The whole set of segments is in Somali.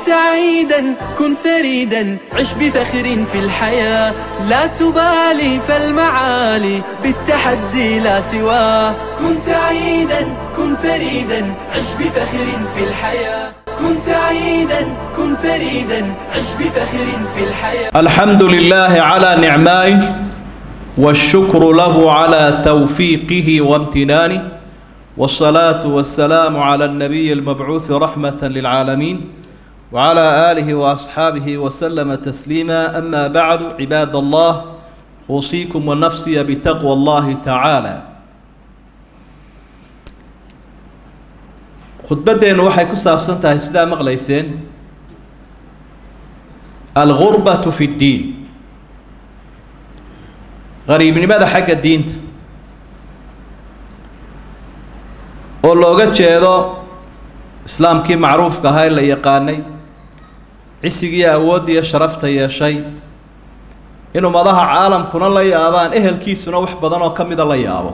سعيدا كن فريدا عش بفخر في الحياة لا تبالي فالمعالي بالتحدي لا سواه كن سعيدا كن فريدا عش بفخر في الحياة كن سعيدا كن فريدا عش بفخر في الحياة الحمد لله على نعمائه والشكر له على توفيقه وامتنانه والصلاة والسلام على النبي المبعوث رحمة للعالمين وعلى آله وأصحابه وسلم تسليما أما بعد عباد الله أوصيكم ونفسي بتقوى الله تعالى khudbaddeennu waxay ku saabsan tahay sidaa maqlayseen algurbatu fi ddiin qariibnimada xagga diinta oo looga jeedo islaamkii macruufka ahaa ee la yaqaanay cisigii awooddiiyo sharafta yeeshay in ummadaha caalamkuna la yaabaan ehelkiisuna wax badan oo ka mida la yaabo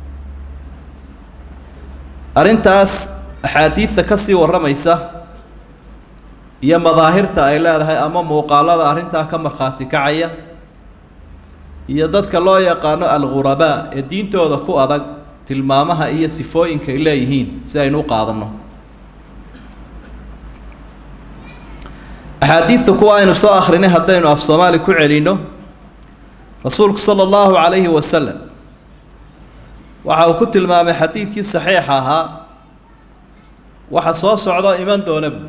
arrintaas axaadiidta ka sii warramaysa iyo madaahirta ay leedahay ama muuqaalada arrintaa ka markhaati kacaya iyo dadka loo yaqaano algurabaa ee diintooda ku adag tilmaamaha iyo sifooyinka ay leeyihiin si aynu u qaadanno axaadiidta kuwa aynu soo akhrinay haddaynu af soomaali ku celinno rasuulku sala allahu calayhi wasalam waxa uu ku tilmaamay xadiidkii saxiixa ahaa waxa soo socdo iman doona bu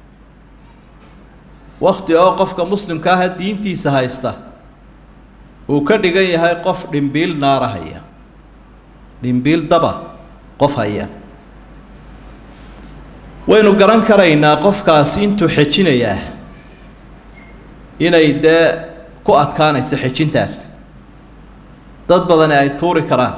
wakti oo qofka muslimka aha diintiisa haysta uu ka dhigan yahay qof dhimbiil naara haya dhimbiil daba qof haya waynu garan karaynaa qofkaasi intuu xejinayaa inay dee ku adkaanayso xejintaas dad badani ay tuuri karaan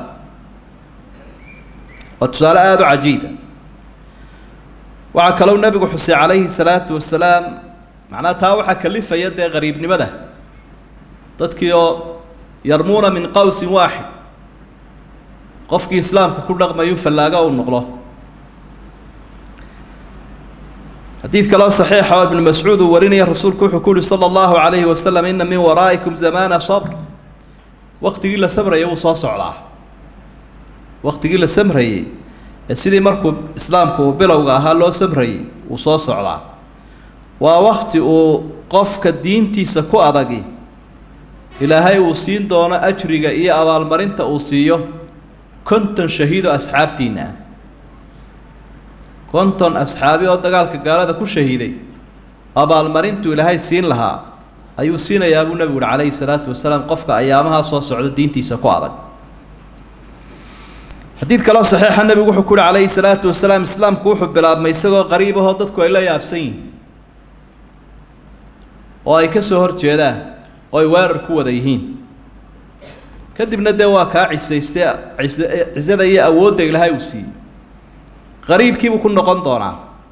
waa tusaale aada u cajiiba waxaa kalou nebigu xusay calayhi salaatu wasalaam macnaha taa waxaa kalifaya dee qariibnimada dadkii oo yarmuuna min qowsin waaxid qofkii islaamka ku dhaqmayu fallaaga uu noqdo xadiid kaloo saxiixa oo ibnu mascuud uu warinaya rasuulku wuxuu ku yuhi sala allahu calayhi wasalam ina min waraa'ikum zamaana sabr waktigii la samrayay wuu soo socdaa waktigii la samrayey ee sidii markuu islaamku uu bilowga ahaa loo samrayey wuu soo socdaa waa wakti uu qofka diintiisa ku adagi ilaahay uu siin doono ajriga iyo abaalmarinta uu siiyo konton shahiido asxaabtiinna ah konton asxaabi oo dagaalka gaalada ku shahiiday abaalmarintuu ilaahay siin lahaa ayuu siinayaa buu nebigu uhi calayhi salaatu wasalaam qofka ayaamahaa soo socda diintiisa ku adag xadiid kaloo saxiixa nebigu wuxuu ku uhi calayhi salaatu wasalaam islaamku wuxuu bilaabmay isagoo qariib ahoo dadku ay la yaabsan yihin oo ay ka soo hor jeedaan oo ay weerar ku wada yihiin kadibna dee waa kaa cisaystay cisada iyo awoodda ilaahay uu siiyey qariibkiibuu ku noqon doonaa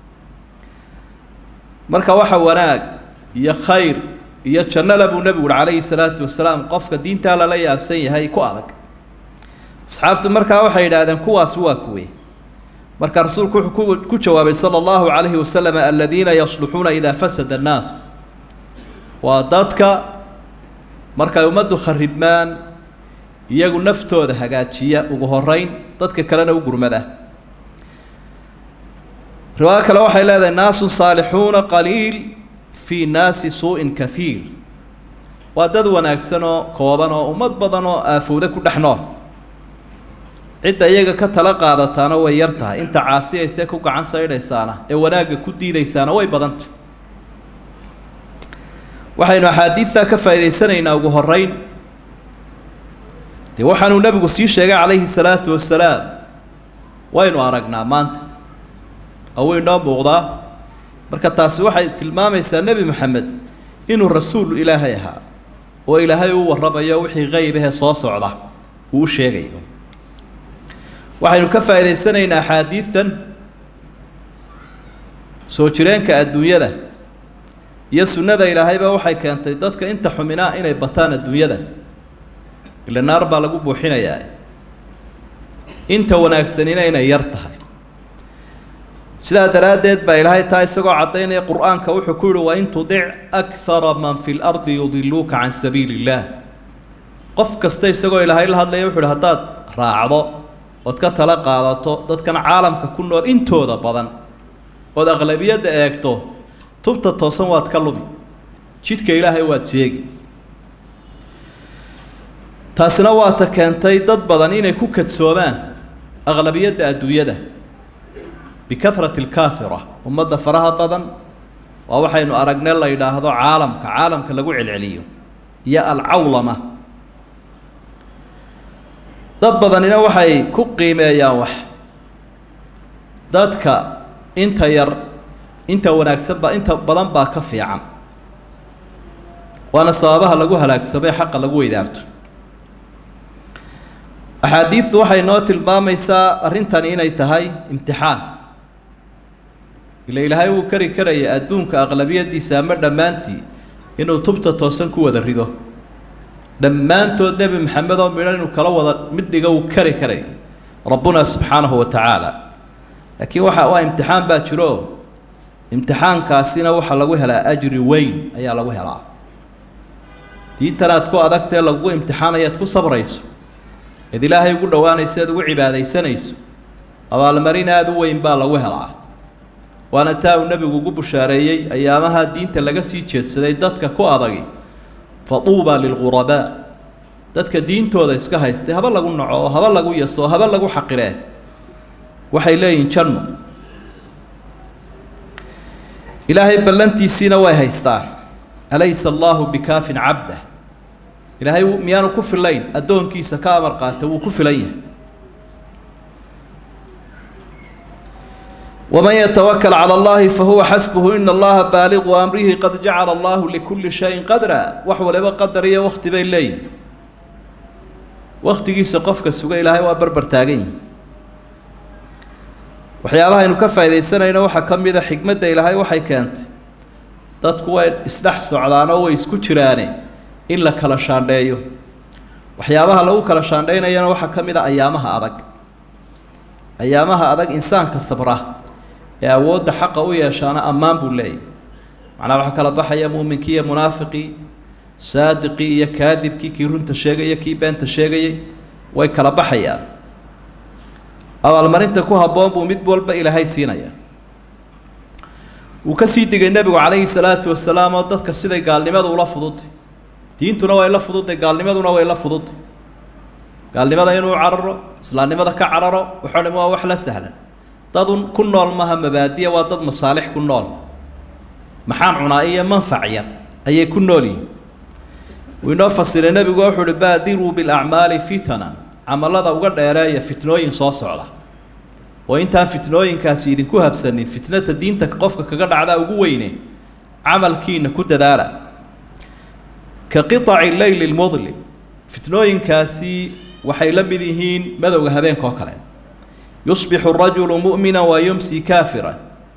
marka waxa wanaag iyo khayr iyo jannala buu nebigu uhi calayhi salaatu wasalaam qofka diintaa lala yaabsan yahay ku adag asxaabtu markaa waxay yidhaahdeen kuwaasi waa kuwe marka rasuulku wuxuu ku jawaabay sala allahu calayhi wasalam aladiina yasluxuuna idaa fasada annaas waa dadka markay ummaddu kharibmaan iyagu naftooda hagaajiya ugu horeyn dadka kalena u gurmada riwaayo kale waxay leedahay naasun saalixuuna qaliil fii naasi suu-in kahiir waa dad wanaagsan oo kooban oo ummad badan oo aafowda ku dhex nool cidda iyaga ka tala qaadataana way yar tahay inta caasiyaysee ku gacan saydhaysaana ee wanaagga ku diidaysaana way badantah waxaynu axaadiidtaa ka faa'idaysanaynaa ugu horeyn dee waxaanuu nebigu sii sheegay calayhi salaatu wasalaam waynu aragnaa maanta oo way noo muuqdaa marka taasi waxay tilmaamaysaa nebi moxamed inuu rasuul ilaahay ahaa oo ilaahay u warramayo wixii qeyb ahee soo socda uu u sheegayo waxaynu ka faa'idaysanaynaa axaadiidtan soo jireenka adduunyada iyo sunnada ilaahayba waxay keentay dadka inta xuminaa inay bataan adduunyada ila naar baa lagu buuxinayaa inta wanaagsanina inay yar tahay sidaa daraaddeed baa ilaahay taa isagoo caddaynaya qur-aanka wuxuu ku yihi wain tudic akara man fi lardi yudiluuka can sabiili illaah qof kasta isagoo ilaahay la hadlaya wuxu uhi haddaad raacdo ood ka tala qaadato dadkan caalamka ku nool intooda badan ood aqlabiyadda eegto tubta toosan waad ka lumi jidhka ilaahay waad sheegi taasina waa ta keentay dad badan inay ku kadsoomaan aqlabiyadda adduunyada bikahrati alkaafira ummadda faraha badan waa waxaynu aragne la yidhaahdo caalamka caalamka lagu celceliyo iyo alcawlama dad badanina waxay ku qiimeeyaan wax dadka inta yar inta wanaagsan ba inta badan baa ka fiican waana sababaha lagu halaagsamay xaqa lagu weydaarto axaadiidtu waxay noo tilmaamaysaa arrintani inay tahay imtixaan ila ilaahay wuu kari karaya adduunka aqlabiyadiisa ama dhammaantii inuu tubta toosan ku wada rido dhammaantood nebi maxamed oo midhan inuu kala wada mid dhiga uu kari karay rabbuna subxaanahu wa tacaala laakiin waxa waa imtixaan baa jiro imtixaankaasina waxaa lagu helaa ajri weyn ayaa lagu helaa diintan aad ku adagtee lagugu imtixaanayo aad ku sabrayso eed ilaahay ugu dhowaanayso eed ugu cibaadaysanayso abaalmarin aada u weyn baa lagu helaa waana taa uu nebigu ugu bushaareeyey ayaamaha diinta laga sii jeedsaday dadka ku adagi faduuba lilghurabaa dadka diintooda iska haystay haba lagu naco oo haba lagu yaso oo haba lagu xaqiree waxay leeyihin janno ilaahay ballantiisiina way haystaan alaysa allaahu bikaafin cabdah ilaahay miyaanu ku filayn addoonkiisa ka amar qaata wuu ku filan yahay waman yatawakal cala allahi fahuwa xasbuhu ina allaha baaliqu amrihi qad jacala allahu likulli shayin qadra wax waliba qadar iyo wakti bay leeyihin waktigiisa qofka suga ilaahay waa barbar taagan yihi waxyaabaha aynu ka faaidaysanayno waxaa ka mid a xikmadda ilaahay waxay keentay dadku way isdhex socdaanoo way isku jiraane in la kala shaandheeyo waxyaabaha lagu kala shaandhaynayana waxaa ka mid a ayaamaha adag ayaamaha adag insaanka sabra ee awoodda xaqa u yeeshaana ammaan buu leeyahy macnaa waxaa kala baxaya muuminkii iyo munaafiqii saadiqii iyo kaadibkii kii runta sheegaya kii beenta sheegayay way kala baxayaan abaalmarinta ku habboon buu mid walba ilaahay siinaya wuu ka sii digay nebigu calayhi salaatu wasalaam oo dadka siday gaalnimadu ula fududay diintuna way la fududay gaalnimaduna way la fududay gaalnimada inuu cararo islaamnimada ka cararo waxoo dham waa wax la sahlan dadun ku nool maha mabaadiya waa dad masaalix ku nool maxaan cunaa iyo manfac yar ayay ku nool yihin wuu inoo fasiray nebigu wuxuu uhi baadiruu bilacmaali fitanan camalada uga dheereeya fitnooyin soo socda oo intaan fitnooyinkaasi idinku habsanin fitnata diinta qofka kaga dhacdaa ugu weyne camalkiina ku dadaala ka qiطaci leyli lmudlim fitnooyinkaasi waxay la mid yihiin madowga habeenka oo kale yusbixu rajulu mu'mina wa yumsi kaafira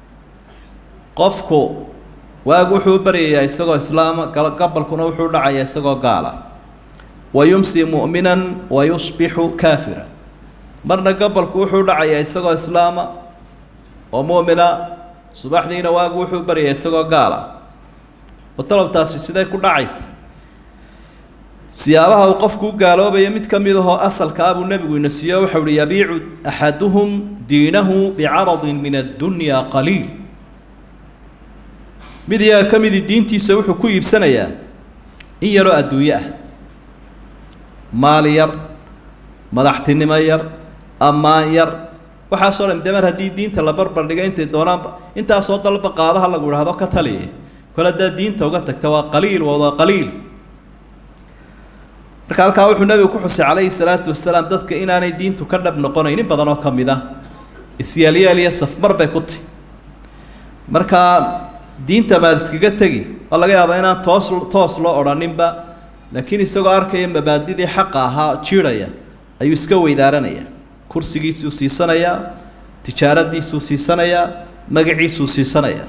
qofku waagu wuxuu u baryayaa isagoo islaama gabalkuna wuxuu dhacayaa isagoo gaala wa yumsi mu'minan wa yusbixu kaafira marna gabalku wuxuu dhacayaa isagoo islaama oo mu'mina subaxdiina waagu wuxuu baryayaa isagoo gaala oo talabtaasi sidee ku dhacaysa siyaabaha uu qofku u gaaloobaya mid ka mid ahoo asalka ah buu nebigu ina siiyo waxau uhi yabiicu axaduhum diinahu bicaradin min addunyaa qaliil mid iyaga ka midii diintiisa wuxuu ku iibsanayaa in yaroo adduunyo ah maal yar madaxtinimo yar ammaan yar waxaasoo dhan de mar haddii diinta la barbar dhiga intay doonaanba intaasoo dalba qaadaha lagu idhaahdo ka taliye kol haddaad diinta uga tagta waa qaliil waa qaliil marka halkaa wuxuu nebigu ku xusay calayhi salaatu wasalaam dadka inaanay diintu ka dhab noqonayn in badan oo ka mid ah isyaalyeel iyo safmar bay ku tahi markaa diinta maad iskaga tegi waa laga yaabaa inaan toos toos loo odhaninba laakiin isagoo arkaya mabaadidii xaqa ahaa jiidhaya ayuu iska weydaaranaya kursigiisuu siisanayaa tijaaradiisuu siisanayaa magaciisuu siisanayaa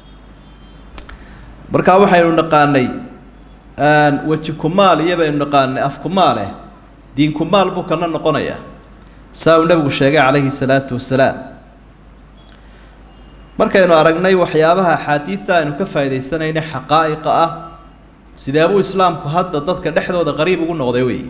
markaa waxaynu naqaanay weji kumaal iyo baynu naqaanay af kumaaleh diin kumaal buu kana noqonayaa saa uu nebigu sheegay calayhi salaatu wasalaam markaynu aragnay waxyaabaha axaadiidta aynu ka faa'iidaysanayna xaqaa'iqa ah sidee buu islaamku hadda dadka dhexdooda qariib ugu noqday wey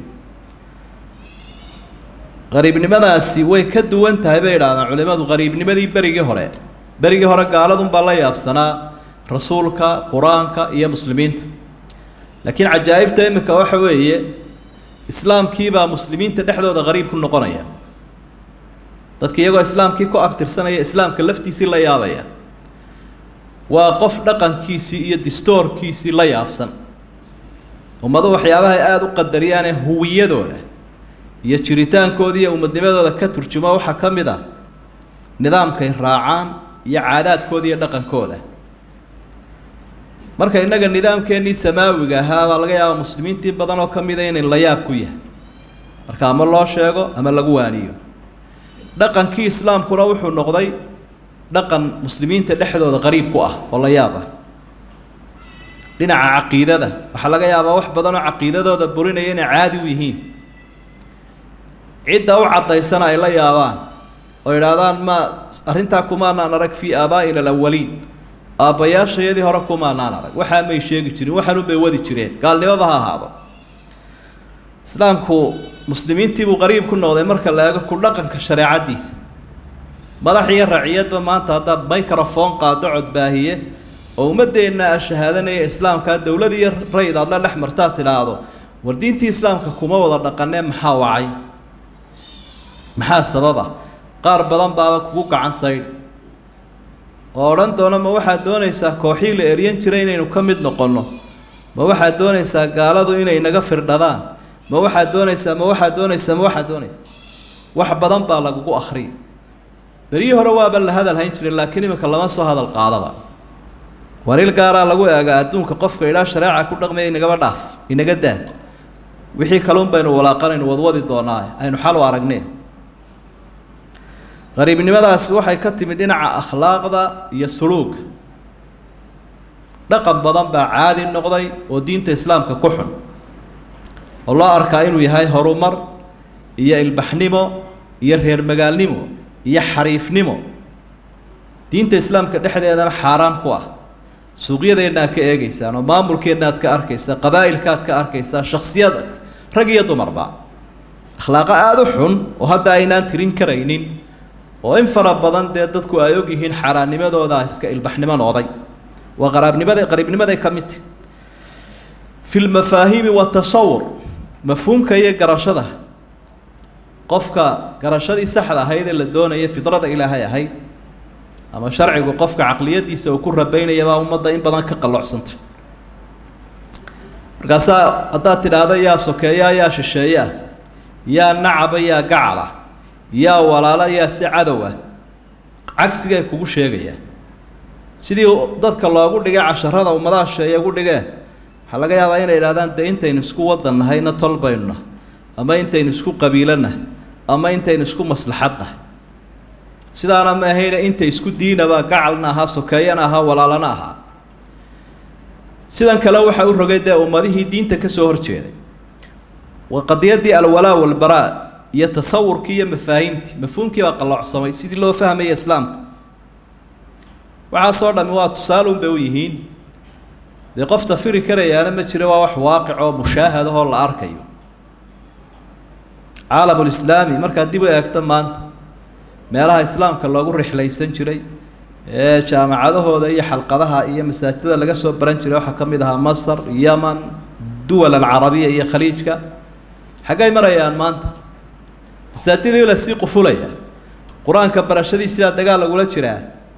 qariibnimadaasi way ka duwan tahay bay idhahdaan culimmadu qariibnimadii berigii hore berigii hore gaaladunbaa la yaabsanaa rasuulka qur-aanka iyo muslimiinta laakiin cajaa'ibta imika waxa weeye islaamkiibaa muslimiinta dhexdooda qariib ku noqonaya dadka iyagoo islaamkii ku abtirsanaya islaamka laftiisii la yaabaya waa qof dhaqankiisii iyo distoorkiisii la yaabsan ummadu waxyaabaha ay aada u qadariyaane huwiyadooda iyo jiritaankooda iyo umadnimadooda ka turjuma waxaa ka mid ah nidaamkay raacaan iyo caadaadkooda iyo dhaqankooda marka innaga nidaamkeennii samaawiga ahaa baa laga yaaba muslimiintii badan oo ka mida inay la yaab ku yahay marka ama loo sheego ama lagu waaniyo dhaqankii islaamkuna wuxuu noqday dhaqan muslimiinta dhexdooda qariib ku ah oo la yaab ah dhinaca caqiidada waxaa laga yaabaa wax badan oo caqiidadooda burinaya inay caadi u yihiin cidda u caddaysana ay la yaabaan oo idhaahdaan ma arrintaa kumaanaan arag fii aabaa'ina alawaliin aabbayaashayadii hore kumaanaan arag waxaa may sheegi jirin waxaanu bay wadi jireen gaalnimoba ha ahaado islaamku muslimiintiibuu qariib ku noqday marka la eego ku dhaqanka shareecaddiisa madax iyo raciyadba maanta haddaad microphone qaado codbaahiye oo ummaddeenna a shahaadanaya islaamkaa dowlad iyo rayd aad la dhex martaad tidhaahdo war diintii islaamka kuma wada dhaqanee maxaa wacay maxaa sababa qaar badan baaba kugu gacan saydh oo odhan doona ma waxaad doonaysaa kooxii la eryan jiray inaynu ka mid noqonno ma waxaad doonaysaa gaaladu inay naga firdhadaan ma waxaad doonaysaa ma waxaad doonaysaa ma waxaad doonaysaa wax badan baa lagugu akhriyay beryihii hore waaba la hadal hayn jiray laakiin iminka lama soo hadal qaadaba wariil gaaraa lagu eegaa adduunka qofka idhaa shareeca ku dhaqmaya inagaba dhaaf inaga daa wixii kaluun baynu walaaqanaynu wadwadi doonaa aynu xal u aragnay qariibnimadaasi waxay ka timid dhinaca akhlaaqda iyo suluuga dhaqan badan baa caadi noqday oo diinta islaamka ku xun oo loo arkaa inuu yahay horumar iyo ilbaxnimo iyo reer magaalnimo iyo xariifnimo diinta islaamka dhexdeedana xaaraam ku ah suuqyadeenna aad ka eegeysaan oo maamulkeenna aad ka arkaysaa qabaa'ilka aad ka arkaysaa shaksiyada rag iyo dumarba akhlaaqo aada u xun oo hadda aynaan tirin karaynin oo in fara badan dee dadku ay og yihiin xaaraannimadooda iska ilbaxnimo noqday waa qaraabnimada qariibnimaday ka mid tahi fi lmafaahiimi watasawur mafhuumka iyo garashada qofka garashadii saxda ahayd ee la doonaya fidrada ilaahay ahayd ama sharcigu qofka caqliyadiisa uu ku rabaynaya baa ummadda in badan ka qallocsantay markaasaa haddaad tidhaahdo yaa sokeeya yaa shisheeya yaa nacaba yaa gacala yaa walaalo yaa si cadow ah cagsigay kugu sheegayaan sidii dadka loogu dhigay casharada ummadaha sheeye ugu dhigeen waxaa laga yaabaa inay idhahdaan dee intaynu isku wadan nahayna tol baynu nahay ama intaynu isku qabiilo nahay ama intaynu isku maslaxad nahay sidaana ma ahayna inta isku diinaba gacalna ahaa sokeeyana ahaa walaalana ahaa sidan kale waxa u rogay dee ummadihii diinta ka soo horjeeday waa qadiyaddii alwalaa walbaraa iyo tasawurkii iyo mafaahiimtii mafhuumkii baa qalloocsamay sidii loo fahmaya islaamka waxaasoo dhami waa tusaalun bay u yihiin dee qof tafiri karayaana ma jiro waa wax waaqic oo mushaahadahoo la arkayo caalamulislaami markaad dib u eegto maanta meelaha islaamka loogu rixlaysan jiray ee jaamacadahooda iyo xalqadaha iyo masaajidada laga soo baran jiray waxaa ka mid ahaa masar yaman duwal alcarabiya iyo khaliijka xaggay marayaan maanta masaajidii la sii qufulaya qur-aanka barashadiisiaa dagaal lagula jiraa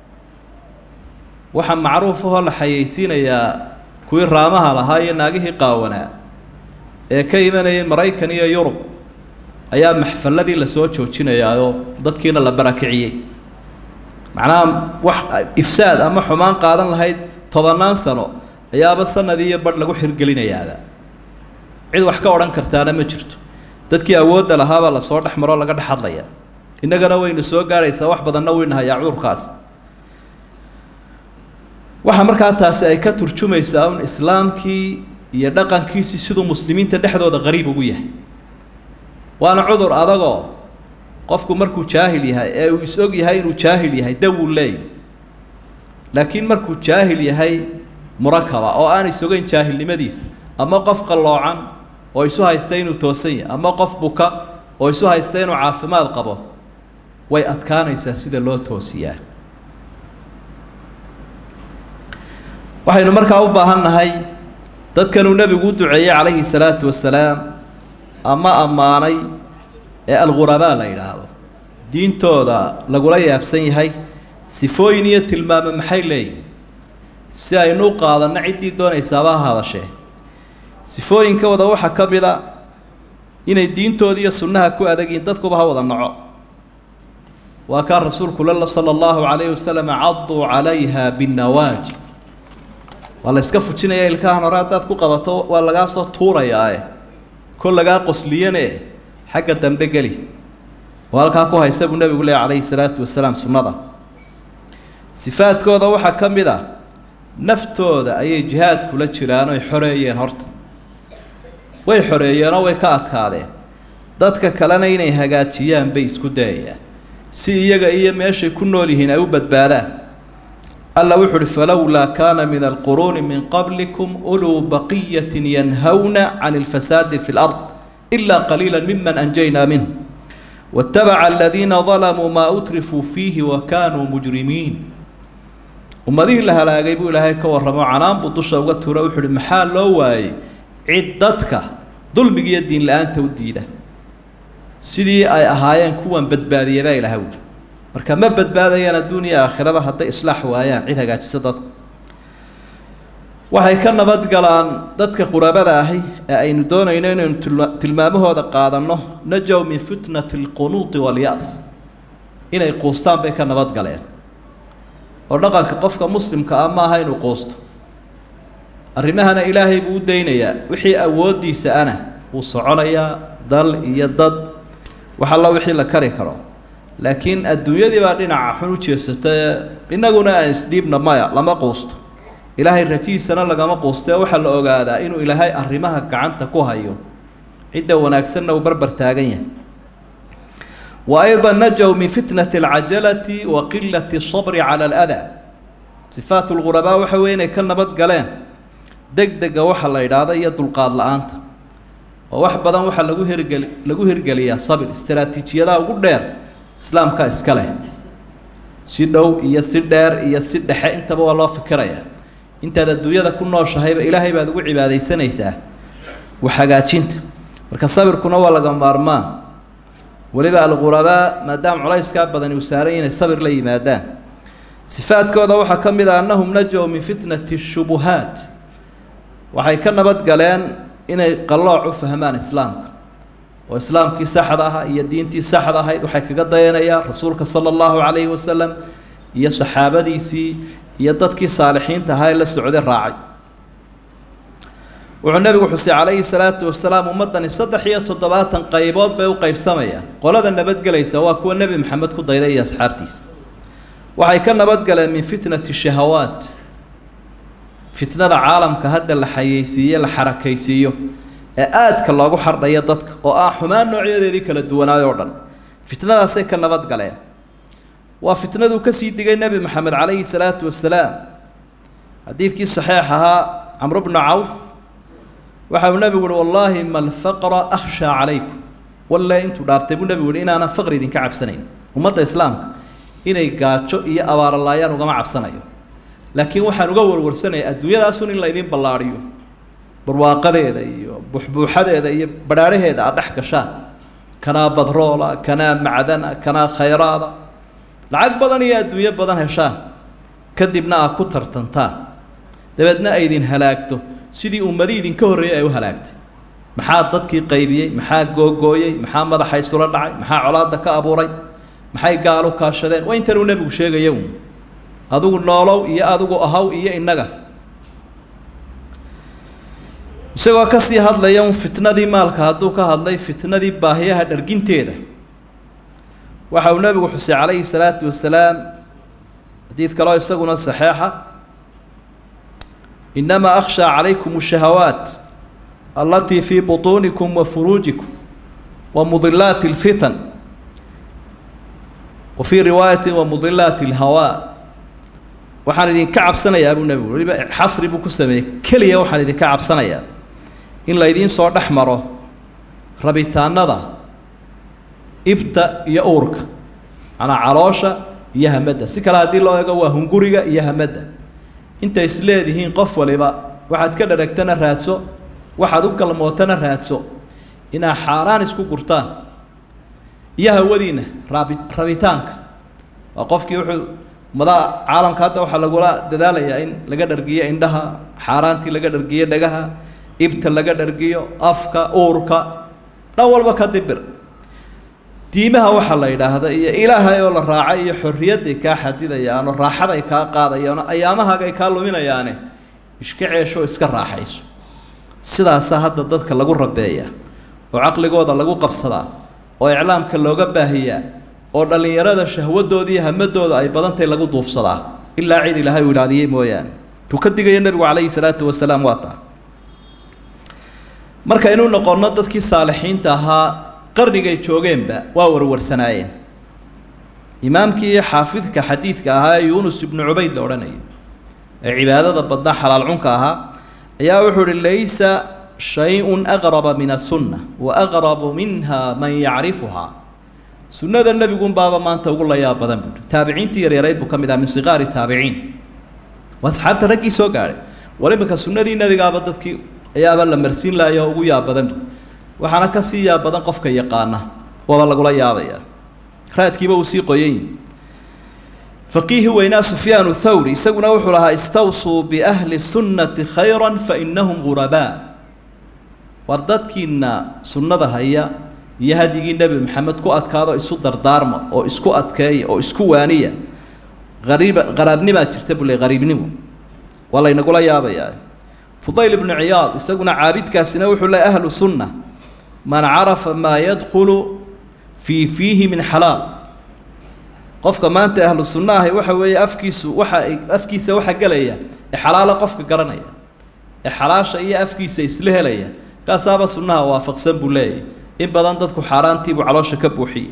waxaa macruuf ahoo la xayeysiinayaa kuwii raamaha lahaa iyo naagihii qaawanaa ee ka imanayay maraykan iyo yurub ayaa maxfaladii lasoo joojinayaa oo dadkiina la barakiciyey macnaha wax ifsaad ama xumaan qaadan lahayd tobannaan sano ayaaba sanadii iyo badh lagu xirgelinayaada cid wax ka odhan kartaana ma jirto dadkii awoodda lahaabaa lasoo dhex maroo laga dhex hadlaya innagana waynu soo gaadhaysaa wax badanna waynu hayaa cudurkaas waxaa markaa taasi ay ka turjumaysaa un islaamkii iyo dhaqankiisii siduu muslimiinta dhexdooda qariib ugu yahay waana cudur adagoo qofku markuu jaahil yahay ee uu is-og yahay inuu jaahil yahay dawuu leeyahy laakiin markuu jaahil yahay murakaba oo aan isogeyn jaahilnimadiisa ama qof qalloocan oo isu haysta inuu toosan yahay ama qof buka oo isu haysta inuu caafimaad qabo way adkaanaysaa sida loo toosiyaa waxaynu markaa u baahan nahay dadkanuu nebigu u duceeyey calayhi salaatu wasalaam ama ammaanay ee algurabaa la yidhaahdo diintooda lagula yaabsan yahay sifooyin iyo tilmaamo maxay leeyihin si aynu u qaadanno ciddii doonaysaaba ha hadashee sifooyinkooda waxaa ka mid a inay diintooda iyo sunnaha ku adagyihin dadkuba ha wada naco waa kaa rasuulku lala sala allahu calayhi wasalam caduu calayha binnawaajib waa la iska fujinaya ilkahan hore haddaad ku qabato waa lagaa soo tuurayaae kol lagaa qosliyane xagga dambe geli oo halkaa ku haysta buu nebigu leehy calayhi salaatu wasalaam sunnada sifaadkooda waxaa ka mid ah naftooda ayay jihaad kula jiraan oy xoreeyeen horta way xoreeyeenoo way ka adkaadeen dadka kalena inay hagaajiyaan bay isku dayayaan si iyaga iyo meeshay ku nool yihiin ay u badbaadaan alla wuxu uhi falowlaa kaana min alquruuni min qablikum uluu baqiyatin yanhawna can alfasaadi fi lard ilaa qaliila miman anjaynaa minh waatabaca aladiina dalamuu maa utrifuu fiihi wa kaanuu mujrimiin ummadihii la halaagay buu ilaahay ka warramo canaan buu dusha uga tuura wuxu uhi maxaa loo waayey cid dadka dulmiga iyo diin la-aanta u diida sidii ay ahaayeen kuwan badbaadiya baa ilaha wuli marka ma badbaadayaan adduun iyo aakhiraba hadday islaax waayaan cid hagaajisa dadka waxay ka nabadgalaan dadka qurabada ahi ee aynu doonayno inaynu tilmaamahooda qaadanno najow min fitnati alqunuuti walyas inay quustaan bay ka nabadgaleen oo dhaqanka qofka muslimka ah maaha inuu quusto arrimahana ilaahay buu u daynayaa wixii awooddiisa ana wuu soconayaa dal iyo dad wax alla wixii la kari karo laakiin adduunyadii baa dhinaca xun u jeesatae innaguna aan isdhiibna maya lama quusto ilaahay rajihiisana lagama quustee waxaa la ogaadaa inuu ilaahay arrimaha gacanta ku hayo cidda wanaagsanna uu barbar taagan yahay wa ayda najow min fitnati alcajalati wa qilati sabri cala aladaa sifaat lghurabaa waxa weye inay ka nabad galeen deg dega waxa la idhaahda iyo dulqaad la-aanta oo wax badan waxaa lagu hirgeli lagu hirgeliyaa sabir istaraatiijiyadaha ugu dheer islaamka iska leh si dhow iyo si dheer iyo si dhexe intaba waa loo fikirayaa intaad adduunyada ku nooshahayba ilaahay baad ugu cibaadaysanaysaa wax hagaajinta marka sabirkuna waa laga maarmaan weliba alghurabaa maadaama culayskaa badani uu saaran inay sabir la yimaadaan sifaadkooda waxaa ka mid ah annahum najow min fitnati shubuhaat waxay ka nabad galeen inay qallooc u fahmaan islaamka oo islaamkii saxda ahaa iyo diintii saxda ahayd waxay kaga dayanayaan rasuulka sala allahu calayhi wasalam iyo saxaabadiisii iyo dadkii saalixiinta ahaa ee la socday raacay wuxuu nebigu xusay calayhi salaatu wasalaam ummaddani saddex iyo toddobaatan qaybood bay u qaybsamayaan qolada nabadgelaysa waa kuwa nebi maxamed ku dayday iyo asxaabtiisa waxay ka nabadgaleen min fitnati shahawaat fitnada caalamka hadda la xayeysiiye la xarakaysiiyo ee aadka loogu xardhayo dadka oo ah xumaan noocyadeedii kala duwanaay oo dhan fitnadaasay ka nabad galeen waa fitnaduu kasii digay nebi maxamed calayhi salaatu wasalaam xadiidkii saxiix ahaa camru bnu cawf waxa uu nebigu uhi wallaahi ma alfaqra akhshaa calaykum walle intuu dhaartay buu nebigu yihi inaanan faqri idinka cabsanayn ummadda islaamka inay gaajo iyo abaaralaayaan ugama cabsanayo laakiin waxaan uga warwarsanaya adduunyadaasun in laydin ballaadhiyo barwaaqadeeda iyo buxbuuxadeeda iyo badhaadhaheeda aad dhex gashaan kanaa badroola kanaa macdana kanaa khayraada lacag badan iyo adduunyo badan heshaan kadibna aad ku tartantaan dabeedna ay idin halaagto sidii ummadii idinka horreeyay ay u halaagtay maxaa dadkii qaybiyey maxaa googooyey maxaa madaxa isula dhacay maxaa colaadda ka abuuray maxay gaal u kaashadeen waa intanuu nebigu sheegaya uun adigu noolow iyo adigu ahaw iyo innaga isagoo kasii hadlaya un fitnadii maalka hadduu ka hadlay fitnadii baahiyaha dharginteeda waxa uu nebigu xusay calayhi salaatu wasalaam xadiid kaloo isaguna saxeixa inamaa akhshaa calaykum shahawaat allatii fii butuunikum wa furuujikum wa mudilaati اlfitan wa fii riwaayati wa mudilaati اlhawaa waxaan idinka cabsanayaa buu nebigu weliba xasri buu ku sameeyey keliya waxaan idinka cabsanayaa in laydiin soo dhex maro rabitaanada ibta iyo uurka macnaa caloosha iyo hamadda si kale haddii loo eego waa hunguriga iyo hamadda intay isleedihiin qof waliba waxaad ka dharagtana raadso waxaad u galmootana raadso inaad xaaraan isku gurtaan iyo hawadiina raabi rabitaanka waa qofkii wuxuu ummadaha caalamka hadda waxaa lagula dadaalayaa in laga dhargiyo indhaha xaaraantii laga dhargiyo dhagaha ibta laga dhargiyo afka uurka dhan walba ka dibir diimaha waxaa la yidhaahda iyo ilaahay oo la raacay iyo xorriyadday kaa xadidayaano raaxaday kaa qaadayaano ayaamahagay kaa luminayaane iska ceesho iska raaxayso sidaasaa hadda dadka lagu rabeeyaa oo caqligooda lagu qabsadaa oo iclaamka looga baahiyaa oo dhallinyarada shahwadooda iyo hamadooda ay badantahy lagu duufsadaa ilaa cid ilaahay uu ilaaliyey mooyaane tuu ka digaya nebigu calayhi salaatu wasalaam waa taa markaynu noqonno dadkii saalixiinta ahaa qarnigay joogeenba waa warwarsanaayeen imaamkii xaafidka xadiidka ahaa ee yuunus ibnu cubayd la odhanayay ee cibaadada badnaa xalaal cunka ahaa ayaa wuxuu uhi laysa shay-un aqraba min asunna wa aqrabu minha man yacrifuhaa sunnada nebigunbaaba maanta ugu layaab badan buuhi taabiciintii yaryarayd buu ka mid aha min siqaari taabiciin waa asxaabta raggii soo gaadhay war iminka sunnadii nebigaaba dadkii ayaaba la marsiin lahayo ugu yaab badan bu waxaana ka sii yaab badan qofka yaqaana waaba lagula yaabaya raadkiiba uu sii qoyan yihi faqiihi weynaa sufyaanu thawri isaguna wuxuu lahaa istawsuu biahli sunnati khayra fainahum ghurabaa war dadkiina sunnada haya iyo hadyigii nebi maxamed ku adkaado isu dardaarma oo isku adkeeya oo isku waaniya ariiba qaraabnimaa jirta buu le qariibnimo waa laynagula yaabayaa fudayl ibnu ciyaad isaguna caabidkaasina wuxuu le ahlu sunna man carafa maa yadkhulu fii fiihi min xalaal qofka maanta ahlu sunna ahi waxa weeye afkiisu waxa afkiisa waxa gelaya ee xalaalo qofka garanaya ee xalaasha iyo afkiisa isla helaya kaasaaba sunnaha waafaqsan buu leeyahy in badan dadku xaaraantiibuu caloosha ka buuxiyey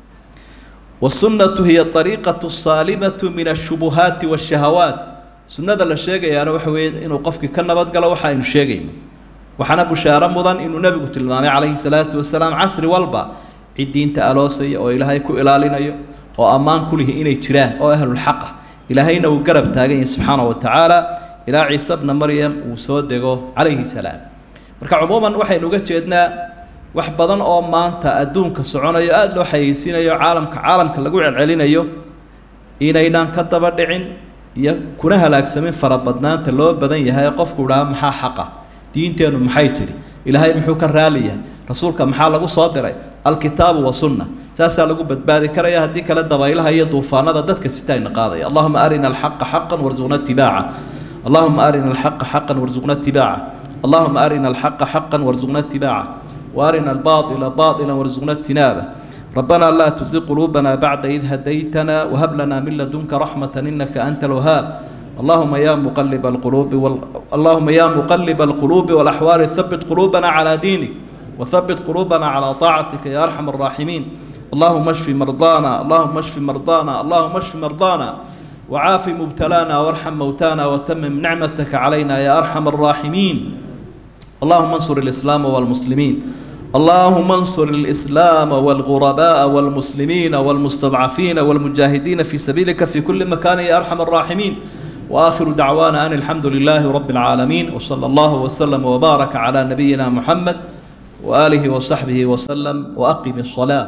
wasunnatu hiya ariiqatu saalimatu min ashubuhaati waashahawaat sunnada la sheegayaana waxa weeye inuu qofkii ka nabadgalo waxa aynu sheegayno waxaana bushaaro mudan inuu nebigu tilmaamay calayhi salaatu wasalaam casri walba cid diinta aloosaya oo ilaahay ku ilaalinayo oo ammaan ku lihi inay jiraan oo ahlulxaqa ilaahayna uu garab taagan yahay subxaana wa tacaala ilaa ciise bna maryam uu soo dego calayhi salaam marka cumuuman waxaynu uga jeednaa wax badan oo maanta adduunka soconayo aada loo xayeysiinayo caalamka caalamka lagu celcelinayo inaynaan ka daba dhicin iyo kuna halaagsamin farabadnaanta loo badan yahay qofku idhaha maxaa xaqa diinteennu maxay tidhi ilaahay muxuu ka raali yahay rasuulka maxaa lagu soo diray alkitaabu wasunna saasaa lagu badbaadi karaya haddii kale dabaylaha iyo duufaanada dadka sitayna qaadaya allahuma arina alxaqa xaqan warzuqna itibaaca allahuma arina alxaqa xaqan warzuqna itibaaca allahuma arina alxaqa xaqan warzuqna itibaaca وارنا الباطل باطلا وارزقنا اجتنابه ربنا لا تزغ قلوبنا بعد إذ هديتنا وهب لنا من لدنك رحمة إنك أنت الوهاب اللهم يا مقلب القلوب وال... اللهم يا مقلب القلوب والأحوال ثبت قلوبنا على دينك وثبت قلوبنا على طاعتك يا أرحم الراحمين اللهم اشف مرضانا اللهم اشف مرضانا اللهم اشف مرضانا وعاف مبتلانا وارحم موتانا وتمم نعمتك علينا يا أرحم الراحمين اللهم انصر الإسلام والمسلمين اللهم انصر الإسلام والغرباء والمسلمين والمستضعفين والمجاهدين في سبيلك في كل مكان يا أرحم الراحمين وآخر دعوانا أن الحمد لله رب العالمين وصلى الله وسلم وبارك على نبينا محمد وآله وصحبه وسلم وأقم الصلاة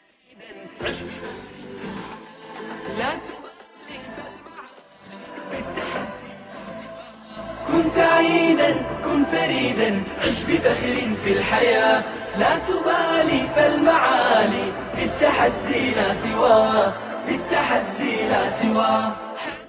لا تبالي فالمعاني بالتحدي كن سعيدا كن فريدا عش بفخر في الحياة لا تبالي فالمعالي بالتحدي لا سواه بالتحدي لا سواه